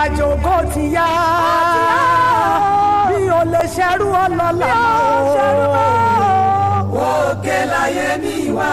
àjò kò ti yá bí o lè ṣerú ọlọ́lá mọ́ òkè láyé mi wá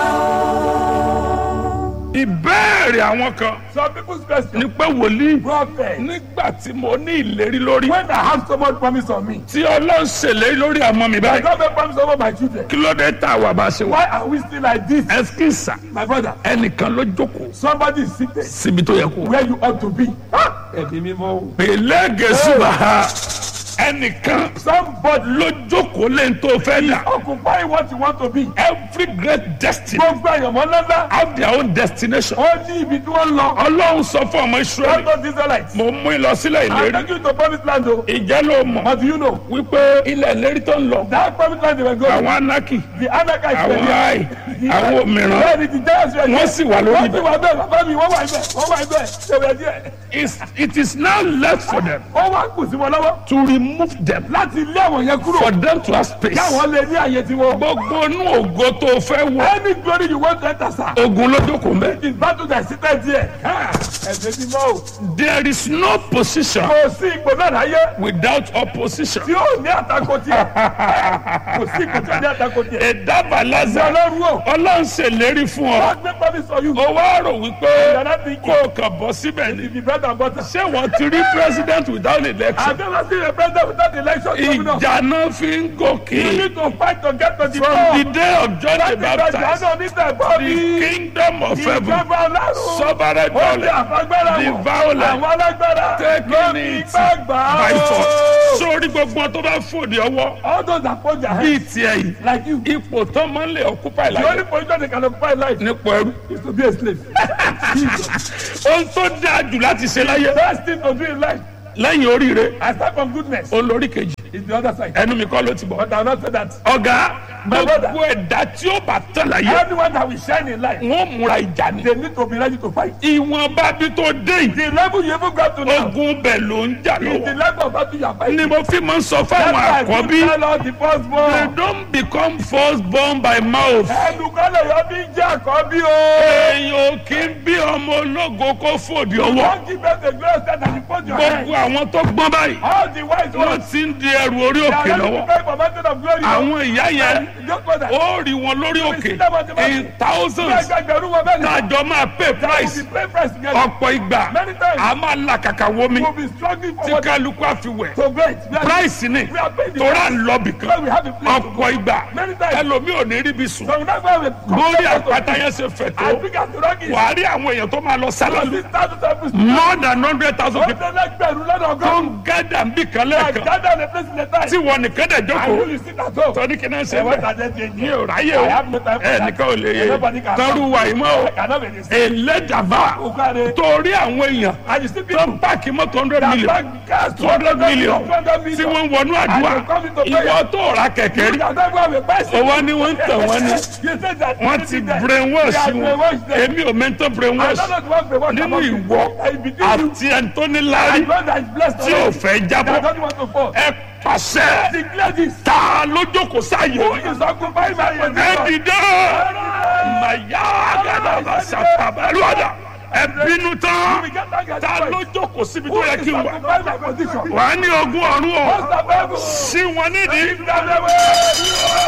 ìbéèrè àwọn kan Some people's question. ni pé wòlíì Prophet. nígbà tí mo ní ìlérí lórí When I have so much promise on me, tí ọlọ́run ṣèlérí lórí àmọ́ mi I báyìí don't make promise over my children. kí ló dé tá a wà bá a ṣe wà. Why are we still like this? ẹsikísà My brother, ẹnìkan ló jókòó somebody is seated síbi tó yẹ kó wà. where you ought to be. Ah, Ẹ̀mí mímọ́ o. pèlè gẹ̀ẹ́sùbà ẹnìkan Somebody ló jókòó lẹ́yìn tó fẹ́ dà. occupy what you want to be. every great destiny Gbogbo àyànmọ́ ńláńlá. have their own destination. Ó ní ibi tí wọ́n lọ. ọlọ́run sọ fún ọmọ israẹli Don't go Israelites. mo mú ìlọsílẹ̀ I'm ìlérí taking you to promised land o. ìjẹ́ ló mọ̀ But do you know? wípé ilẹ̀ ìlérí tó ń lọ That promised land they were going. àwọn anaki The Anakites were àwọn there. ai àwọn mìíràn Bẹ́ẹ̀ni the giants were there. wọ́n sì wà lórí Wọ́n sì ibẹ̀. wà bẹ́ẹ̀ bàbá mi wọ́n wà ibẹ̀ wọ́n wà ibẹ̀. They were there. It's- it is now left for them Wọ́n wá kù sí wọn lọ́wọ́. to remove them Láti ilé àwọn yẹn kúrò. for them to have space. Káwọn lè ní àyè tiwọn. gbogbo inú ògo tó fẹ́ wọ Any glory you want to enter sir. ogun ló jókòó mbẹ. It is battle that seated there. Ẹ̀sẹ̀ ti mọ́ o. there is no position Kò sí ipò náà láyé without opposition. tí ó ní àtakò tiẹ̀. Kò sí ipò tí ó ní àtakò tiẹ̀. ẹ̀dábà Ṣé lázà ọlọ́run o? ọlọ́run ṣèlérí fún ọ. Wọ́n gbé promise for you. ó wá rò wípé Yàrá ti kó o kàn bọ́ síbẹ̀ ni. If you bread and butter. ṣé wọ́n ti rí president without election. I've never seen a president without election. governor. ìjà náà fi ń You gòkè. need to fight to get to the from top. the day of John the Láti gba Baptist ìdáná onítẹ̀bọ́ the ní kingdom of heaven ìjọba ọlọ́run. sovereign Ó ní knowledge àfagbára the wọn. violent Àwọn alágbára taking lórí it gbàgbà. by force. sórí gbogbo tó bá fòdì ọwọ́ All those that hold their bíi hands tiẹ̀ yìí like you. ipò tó máa ń lè occupy The only láyé position they can occupy in life nípò ẹrú. is to be a slave. ohun tó dáa jù láti ṣe láyé Best thing to do in life, lẹ́yìn oríire aside from goodness, olórí kejì is the other side. ẹnu mi kọ́ ló ti bọ̀. But I will not say that. ọ̀gá My brother. gbogbo ẹ̀dá tí ó bá tán láyé Anyone that will shine in life, wọ́n múra ìjà ni. they need to be ready to fight. ìwọ̀nba bí tó dé yìí The level you even got to now ogun bẹ̀ ló ń jà is the lọ́wọ́. level of battle you are fighting. ni mo fi máa ń sọ That's fáwọn why I keep àkọ́bí tell all the they firstborn. don't become first born by mouth. Ẹnukọ́lẹ̀ yọ bí jẹ́ àkọ́bí o. èèyàn ò kí ń bí ọmọ ológo kó fòdì ọwọ́. Don't give us the glory that you put your hand. gbogbo àwọn tó gbọ́n báyìí All the wise wọ́n ones. ti ń di ẹrù orí They òkè are ready to lọ́wọ́. pay for mountain of glory. àwọn ìyá yẹn Just for that. ó rí wọn lórí òkè in thousands Ẹgbẹgbẹ̀rún wọn bẹ́ẹ̀ ni. tájọ máa pay That will price be pay price together. ọ̀pọ̀ ìgbà Many times. a máa la kàkà wo mi We will be struggling for tí what kálukú àfiwẹ̀ to great. We are- price ni We are paying the tora price. ń lọ bì When kan we have a place to go. ọ̀pọ̀ ìgbà Many times. ẹlòmíì ò ní rí bí sùn So we not going to lórí àpáta yẹn ṣe fẹ̀ tó I think as the rock is. wàá rí àwọn èèyàn tó máa lọ sálálù This thousand times. more than hundred thousand Ó people tẹ lẹ́gbẹ̀rún lọ́dọ̀ tó ọgọ́rùn-ún. ń gádà ń bì kan I lẹ́ẹ̀kan gather the place in the time. tí wọn nìkan dẹ̀ I jókòó know you sit at home. tọ́ni kí náà ṣe Ẹ wọ́n bẹ́ẹ̀ tàjẹ́ ti mi ẹ̀jẹ̀. ò ráyè o I have no time for ẹ that. nìkan ò lè yé Nobody can tọ́rù wà ìmọ̀ o I cannot be this. ẹlẹ́dàbà Okare. torí àwọn èèyàn And you see tó people ń páàkì mọ́tò hundred that million bank cars two hundred million 200 tí million. wọ́n ń wọnú àdúrà And they come into prayer. ìwọ tó ra kẹ̀kẹ́ rí You don't go have a bicycle. owó ni wọ́n ń tàn wọ́n ni You say that wọ́n ti brainwash They are wọn brainwashed them. èmi ò mẹ́ntọ́ I brainwash don't know the one brainwash nínú about you. ìwọ I between you àti ẹni tó ní láárí and one that is blessed tí ò already. fẹ́ That jábọ́ doesn't want to fall. ẹ pàṣẹ Declare this. ta ló jókòó sáyé Who mi is occupying my ẹ position? dìde màyà gàdàbà sàtàbàlúwàdà ẹ bínú tán We get that guy ta right. ló jókòó síbi tó Who yẹ is kí n wà occupying my position? wà á ní ogún ọ̀run o What's the Bible? sí wọn nídìí If that way.